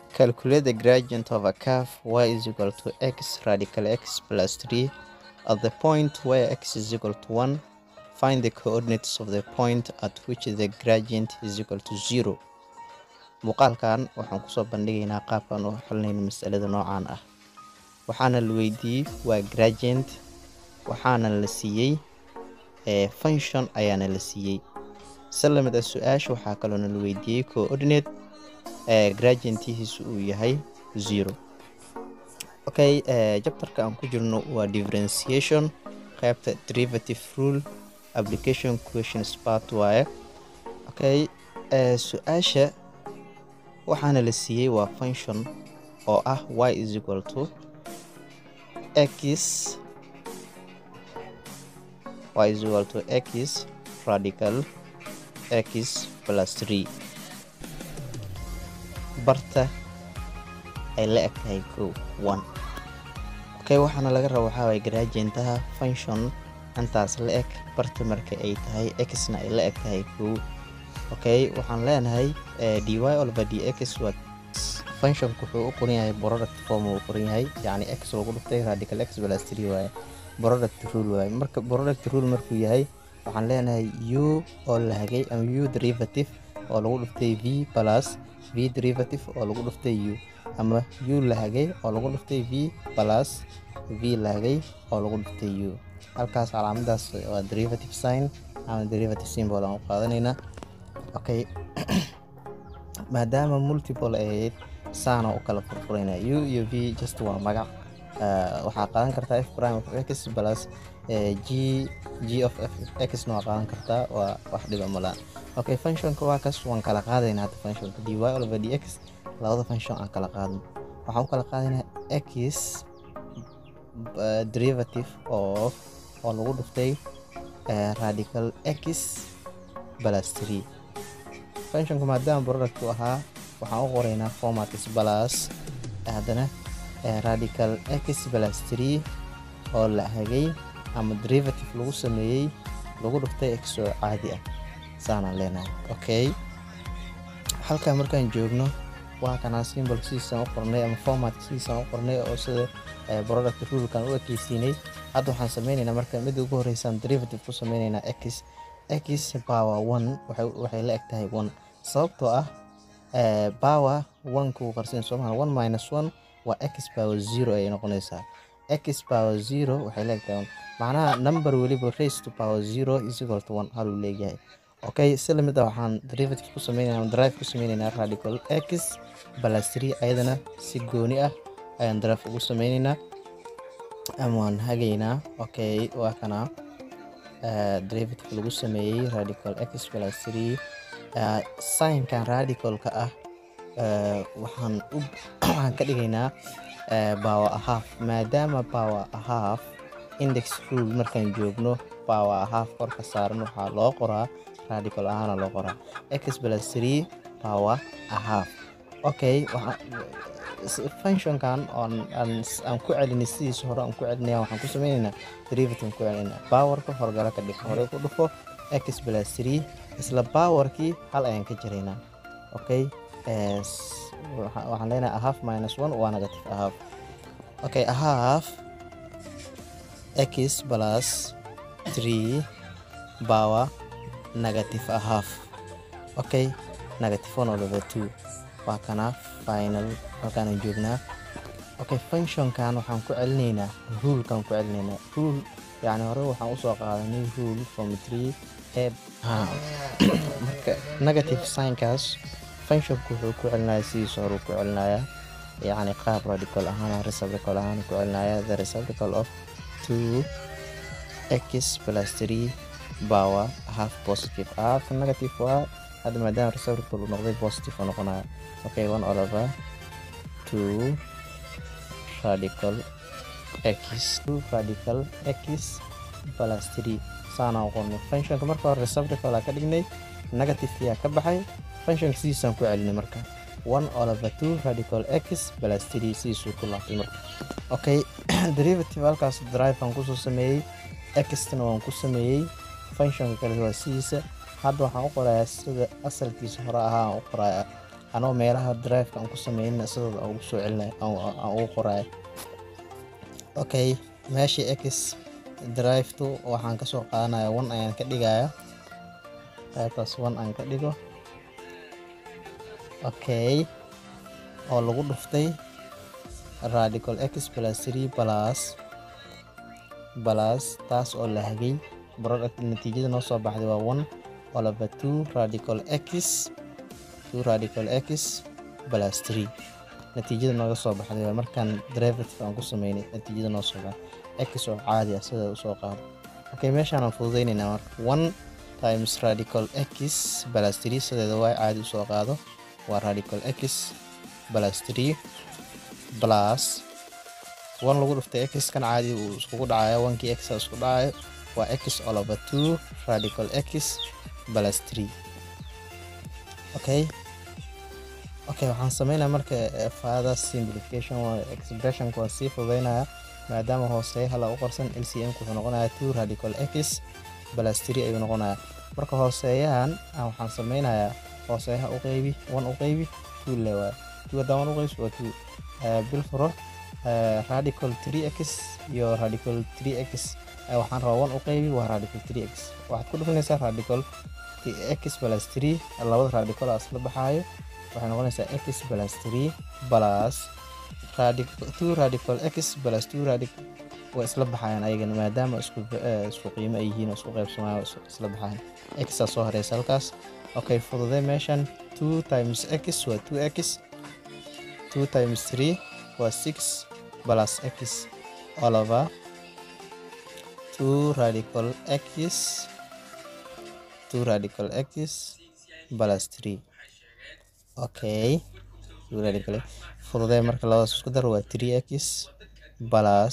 calculate the gradient of a curve y is equal to x radical x plus 3 at the point where x is equal to 1 find the coordinates of the point at which the gradient is equal to 0 muuqaalkan waxaan kusoo bandhigaynaa qaabkan u xalinayno masalada noocan ah waxaana la weydiiyey waa gradient waxaana la siiyey function ayaana la siiyey si lamid a su-aasha waxaa kaloona la weydiiyey coordinate gradientihiisu uu yahay zero okay jabtarka aan ku jirno waa differentiation qaybta derivative rule application questions part waaye okay su-aasha waxaana la siiyey waa function oo ah y is equal to x y is equal to x radical x plus 3 barta ay la eg tahay ko one okay waxaana laga raba waxaa waye gradientaha function intaas la eg barta marka ay tahay xna ay la eg tahay ko okay waxaan leenahay dy olba dx waa functionku wuxuu u qoran yahay product form uu qoran yahay yacni x lagu dhuftay radical x plus 3 waaye product rule waaye marka product rule markuu yahay waxaan leenahay u oo la hagay ama u derivative oo lagu dhuftay v plus v derivative oo lagu dhuftay u ama u la hagay oo lagu dhuftay v plus v la hagay oo lagu dhuftay u halkaas calaamadaas waa derivative sign ama derivative symbol aan u qaadanaynaa okay maadaama multiple ay ahayd saana u kala furfurayna u iyo v just waa magac waxaa qaadan kartaa f prime of x plus g g of f x na waa qaadan kartaa waa wax dhiba malaan okay functionka waa kaas waan kala qaadaynaa hadda functionka dy over dx labada function aan kala qaadno waxaan u kala qaadaynaa x derivative of oo lagu dhuftay radical x plus 3 functionka maadaama product u ahaa waxaan u qoraynaa formatis plus haddana radical x plus 3 oo la hagay ama derivative lagu sameeyey lagu dhuftay x oo caadi ah saanaan leenahay okay halkaa markaan joogno waa kanaa symbol sidiisaan u qornay ama formatka sidiisaan u qornay oo sida product rulkan u ekeysiinay hadda waxaan sameynaynaa marka midda ugu horeysaan derivative ku sameynaynaa x x power one waxay la eg tahay one sababtoo ah power one kuu qarsin soomaha one minus one waa x power zero ayay noqonaysaa x power zero waxay la eg tahay macnaha number weliba race to power zero is equal to one haluu leeyahay okay si lamid ah waxaan derivative ku sameynaynaa drive ku sameynaynaa radical x plus three ayadana si gooni ah ayaan drive ugu sameynaynaa ama waan hagaynaa okay waa kana derivative lagu sameeyey radical x plus three signkan radicalka ah waxaan u waxaan ka dhigaynaa power half maadaama power half index rule markaan joogno power half korka saaran waxaa loo qoraa radical ahaana loo qoraa x plus three power half okay functionkan on aan ku celinay sidiisa hore aan ku celinaya waxaan ku sameynaynaa derivative ku celinayna powerka horgala ka dhig hore ku dhufo x plus three isla powerkii hal ayaan ka jiraynaa okay waxaan leenahay a half minus one waa negative a half okay a half x plus three power negative a half okay negative one over two waa kana final halkaanaan joognaa okay functionkan waxaan ku celinaynaa rulekan ku celinaynaa rule yacni hore waxaan usoo qaadanay rule from three e marka negative signkaas functionku wuxuu ku celinayaa sidiisa hore ku celinayaa yacni qaab radical ahaan reciprocal ahaan ku celinaya the reciprocal of two x plus three power half positive half negative waa hadda maadaama reciprocal uu noqday positive uu noqonaya okay one all over two radical x two radical x plus three saana u qornay functionka marka hore reciprocal aa ka dhignay negative yaa ka baxay functionka sidiisaan ku celinay marka one all over two radical x plus three sidiisuu ku laabtay marka okay derivative halkaas drive aan kusoo sameeyey xtana waan ku sameeyey functionka kale waa sidiisa hadda waxaan u qorayaa sida asalkiisa hore ahaa aan u qorayaa anoo meelaha drive-ka aan ku sameynina sidooda aan ugu soo celinaya aan aan ugu qoraya okay meeshii x drive-tu waxaan ka soo qaadanaya one ayaan ka dhigaya qaybtaas one aan ka dhigo okay oo lagu dhuftay radical x plus 3 plus plus taas oo la hagay product natiijada noo soo baxday waa one all over two radical x two radical x plus 3 natiijada nooga soo baxday waa markaan derivative aan ku sameynay natiijada noo soo baxday x oo caadi ah sida usoo qaado okay meeshaan aan fududeynaynaa marka one times radical x plus 3 sideeda waa caadi usoo qaado waa radical x plus 3 plus one lagu dhuftay x kan caadi uu iskugu dhacayo onkii x isku dhacayo waa x all over two radical x plus 3 okay okay waxaan sameynaya marka further simplification waa expressionka waa sii fududeynaya maadaama hooseeyaha la u qorsan lcm wuxuu noqonaya two radical x plus 3 ayuu noqonaya marka hooseeyahan waxaan sameynayaa hooseeyaha u qeybi one u qeybi two le waa two haddaan one u qeybs waa two bil furo radical 3x iyo radical 3x waxaan rabaa one u qeybi waa radical 3x waxaad ku dhufinaysaa radical x plus 3 labada radical isla baxaayo waxay noqonaysaa x plus 3 plus radical 2 radical x plus 2 radical way isla baxayaan ayagana maadaama isku isku qiimo ay yihiin oo isku qaybsamaan isla baxayaan x aa soo hareysa halkaas okay fududee meeshan 2 times x waa 2x 2 times 3 waa 6 plus x all over 2 radical x 2 radical x plus 3 okay 2 radical fududee marka labadaas isku dar waa 3x plus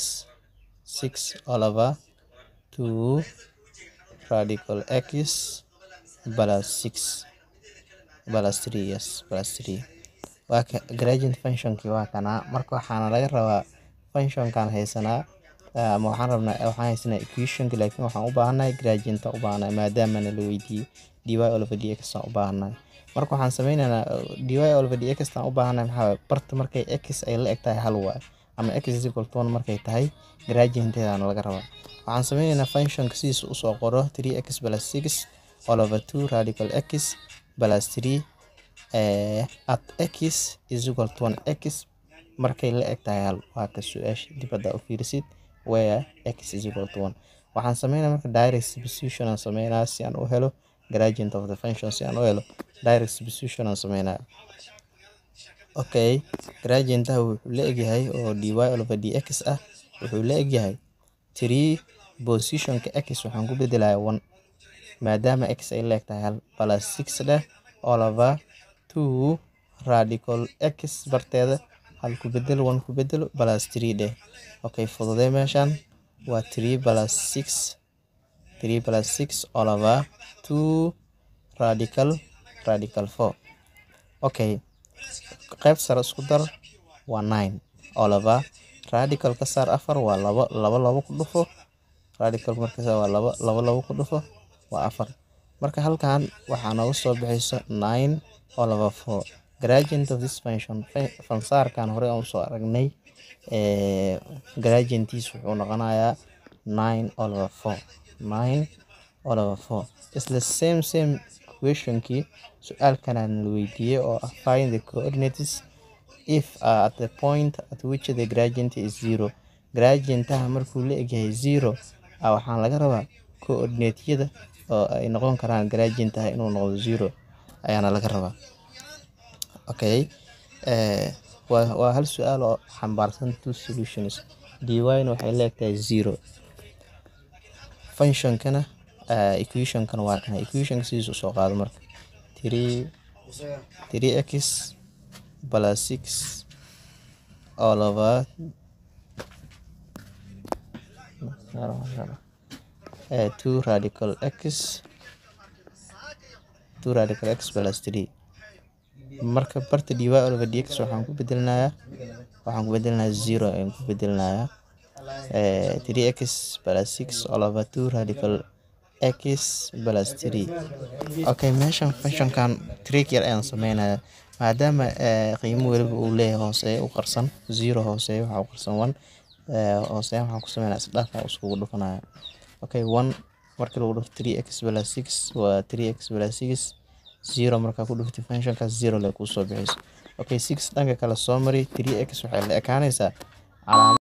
6 all over 2 radical x plus 6 plus 3 yes plus 3 waa ka gradient functionkii waa kanaa marka waxaana laga rabaa functionkan haysanaa ama waxaan rabnaa waxaan haysanaa equationka laakiin waxaan u baahannahay gradienta u baahannahay maadaamana la weydiiyey dy over dx aan u baahannahay marka waxaan sameynaynaa dy over dx aan u baahannahay maxaa waaye barta markay x ay la eg tahay hal waaye ama x is equal to one markay tahay gradienteedana laga rabaa waxaan sameynaynaa functionka sidiisa usoo qoro 3x plus 6 all over 2 radical x plus 3 uh, at x is equal to 1 x markay la eg tahay hal waa ka su-aasha dibadda u fiirisid where x is equal to 1 waxaan sameynaa marka direct substitution aan sameynaa si aan u helo gradient of the function si aan u helo direct substitution aan sameynaa okay gradientaha wuxuu la egyahay oo dy over dx ah wuxuu la egyahay 3 positionka x waxaan ku bedelayaa 1 maadaama x ay la eg tahay hal plus 6 dheh all over 2 radical x barteeda hal ku bedelo one ku bedelo plus 3 dheh okay fududee meeshan waa 3 plus 6 3 plus 6 all over 2 radical radical 4 okay qayb sare isku dar waa 9 all over radical ka saar afar waa labo labo labo ku dhufo radical markaas waa labo labo labo ku dhufo waa afar marka halkan waxaa nooga soo bixayso 9 all over 4 gradient of this function fansaarkan hore aan usoo aragnay gradientiis wuxuu noqonayaa 9 all over 4 9 all over 4 isla same same questionkii su-aalkanaan la weydiiyey oo ah find the coordinates if uh, at the point at which the gradient is zero gradientaha markuu la egyahay zero uh, waxaan laga rabaa coordinateyada oo ay noqon karaan gradientaha inuu noqdo zero ayaana laga rabaa okay uh, waa, waa hal su-aal oo xambaarsan two solutions dyn waxay leegtahay zero functionkana uh, equationkana waa kana equationka sidiisu soo qaado marka three three x plus six all over uh, two radical x two radical x plus three marka barta dy over dx waxaan ku bedelinayaa waxaan ku bedelinayaa zero ayaan ku bedelinayaa three x plus six all over two radical x plus 3 okay meeshan functionkan trick yar ayaan sameynaya maadaama qiimo weliba uu leeyahay hooseeya u qarsan zero hooseeya waxaa u qarsan one hooseeya waxaan ku sameynaya isdhaaf aan iskugu dhufanaya okay one markii lagu dhufto three x plus six waa three x plus six zero markaa ku dhuftay functionkaas zero le kuu soo bixiyso okay six dhanka kale soo mari three x waxay la ekaanaysaa calaamad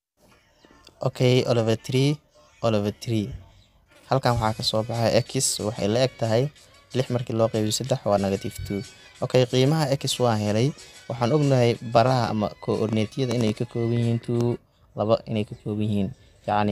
okay oliver three oliver three halkan waxaa kasoo baxay x waxay la eg tahay lix markii loo qeybiyo saddex waa negative two okay qiimaha x waan helay waxaan ognahay baraha ama coordinatyada inay ka kooban yihiin two laba inay ka kooban yihiin yacni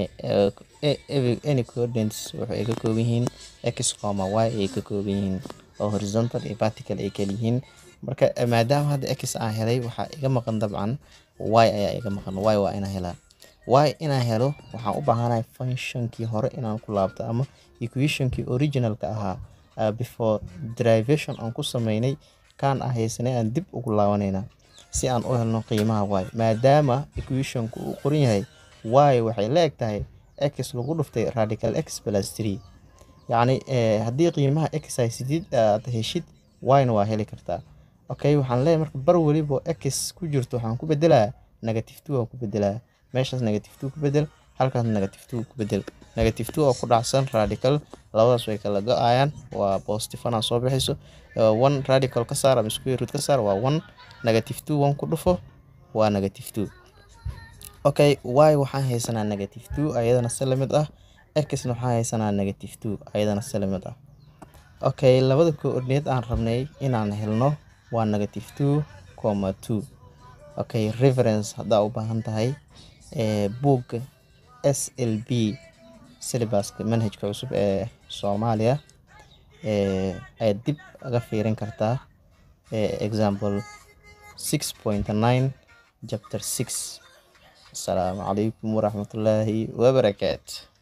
any coordinates waxay ka kooban yihiin x coma y ay ka kooban yihiin oo horizontal iyo vertical ay kala yihiin marka maadaama hadda x aan helay waxaa iga maqan dabcan y ayaa iga maqan y waa inaan helaa y inaan helo waxaan u baahanahay functionkii hore inaan ku laabto ama equationkii originalka ahaa uh, before derivation aan ku sameynay kaan ah haysanay aan dib ugu laabanayna si aan u helno qiimaha y maadaama equationku uu qoran yahay y waxay la eg tahay x lagu dhuftay radical x plus three yacni haddii qiimaha x haysidid aad heshid y-na waa heli kartaa okay waxaan leeyahay marka bar weliba x ku jirto waxaan ku bedelaa negative two aan ku bedelaa meeshaas negative two ku bedel halkaas negative two ku bedel negative two oo ku dhacsan radical labadaas way kala go-ayaan waa positive anaa soo bixayso one radical ka saar ama square root ka saar waa one negative two one ku dhufo waa negative two okay y waxaan haysanaa negative two ayadana si lamid ah xna waxaan haysanaa negative two ayadana si lamid ah okay labada coordinate aan rabnay inaan helno waa negative two comma two okay reference haddaa u baahan tahay buugga s l b syllabuska manhajka cusub ee soomaaliya ayaad dib aga fiirin kartaa example six point nine chapter six asalaamu calaykum waraxmatullaahi wabarakaatu